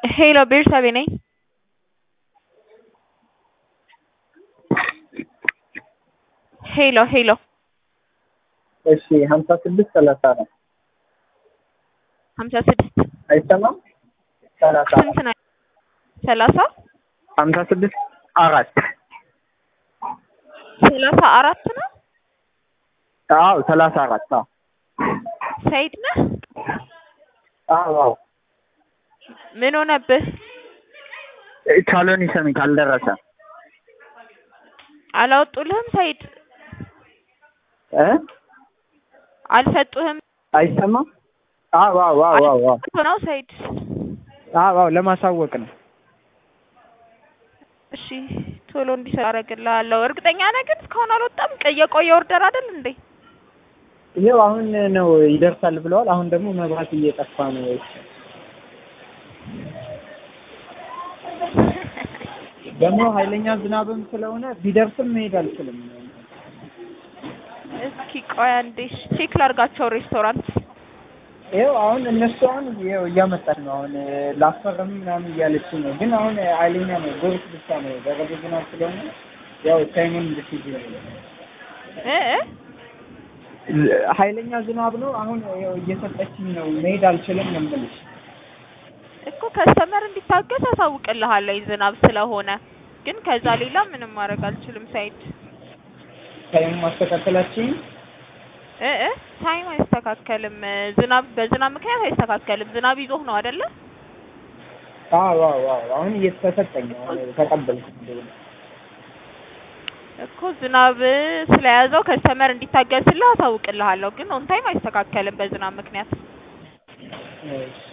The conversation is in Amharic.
ሄሎ ቤርሳቤ ነኝ። ሄሎ ሄሎ እሺ ሀምሳ ስድስት ሰላሳ አራት ሀምሳ ስድስት አይሰማም? ሰላሳ ስንት ነው? ሰላሳ ሀምሳ ስድስት አራት ሰላሳ አራት ነው። አዎ ሰላሳ አራት አዎ ሰይድ ነህ? አዎ አዎ ምን ሆነብህ? ቻሎኒ ሰሚት አልደረሰ አላወጡልህም? ሰይድ እ አልሰጡህም? አይሰማም? አዎ አዎ አዎ አዎ አዎ ነው ሰይድ። አዎ አዎ ለማሳወቅ ነው። እሺ ቶሎ እንዲሰራ አደርግልሃለሁ። እርግጠኛ ነህ ግን እስካሁን አልወጣም? ቀ- የቆየ ኦርደር አይደል እንዴ? ይኸው አሁን ነው ይደርሳል ብለዋል። አሁን ደግሞ መብራት እየጠፋ ነው። ደግሞ ኃይለኛ ዝናብም ስለሆነ ቢደርስም መሄድ አልችልም። እስኪ ቆይ አንዴ እሺ፣ ቼክ ላድርጋቸው ሬስቶራንት። ይኸው አሁን እነሱ አሁን ይኸው እያመጣን ነው። አሁን ላስፈርም ምናምን እያለች ነው። ግን አሁን ኃይለኛ ነው፣ ጎርፍ ብቻ ነው። በረዶ ዝናብ ስለሆነ ያው ታይሙን እንድትይዝ ነው። እ እ ኃይለኛ ዝናብ ነው። አሁን ያው እየሰጠችኝ ነው። መሄድ አልችልም ነው የምልሽ። እኮ ከስተመር እንዲታገስ አሳውቅልሃለሁ ዝናብ ስለሆነ። ግን ከዛ ሌላ ምንም ማድረግ አልችልም ሳይድ ታይሙ ማስተካከላችኝ እ እ ታይም አይስተካከልም። ዝናብ በዝናብ ምክንያት አይስተካከልም። ዝናብ ይዞህ ነው አይደለ? አዎ አዎ አዎ አሁን እየተሰጠኝ ነው። አሁን ተቀበልኩት እንደሆነ እኮ ዝናብ ስለያዘው ከስተመር እንዲታገስልህ አሳውቅልሃለሁ። ግን ኦን ታይም አይስተካከልም በዝናብ ምክንያት። እሺ